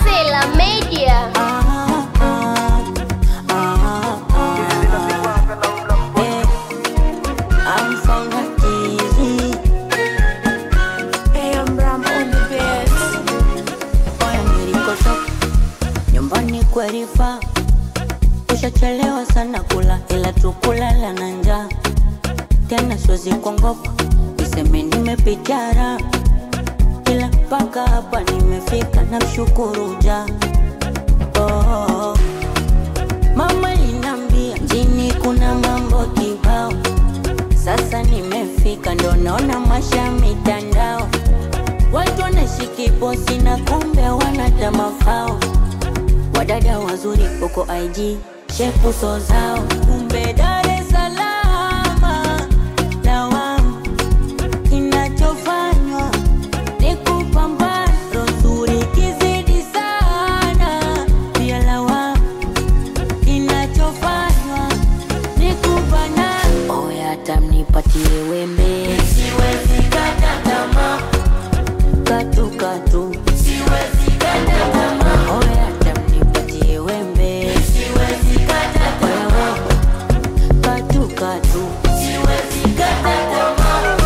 Sela Media. Ah, ah, ah, ah. Eh, I'm from Hakizi. Hey, I'm Ram on the beats. Oya nilikotoka nyumbani kwerifa, ushachelewa sana kula, ila tukulala na njaa tena, siwezi kuongopa niseme nimepitara, ila mpaka hapa nimefika, namshukuru ja oh. Mama linambia mjini kuna mambo kibao, sasa nimefika, ndo naona masha mitandao Watu wanashiki posi na kumbe wanata mafao. Wadada wazuri huko IG shepu so zao, kumbe Dar es Salaam lawama. Kinachofanywa ni kupambana, roho nzuri kizidi sana, pia lawama. Kinachofanywa ni kubana, oya hata mnipatie wembe, siwezi kata tamaa katu katu siwezi kata tamaa oya hata mnipatie wembe siwezi kata tamaa katu katu siwezi kata tamaa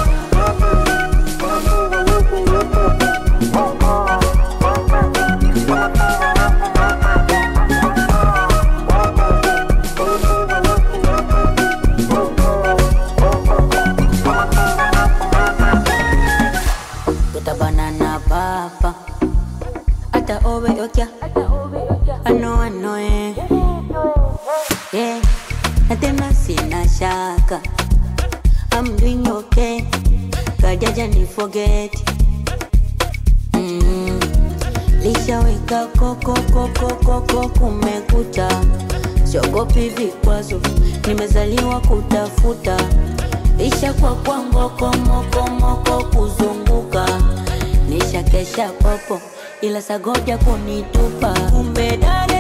tutabanana papa ata obe okya ano ano eh yeah na tena sina shaka I'm doing okay kajaja ni forget mm. lishaweka koko koko koko kumekucha siogopi vikwazo nimezaliwa kutafuta isha kwa kwa ngoko moko moko kuzunguka nisha kesha popo ila sagoja kunitupa kumbe dare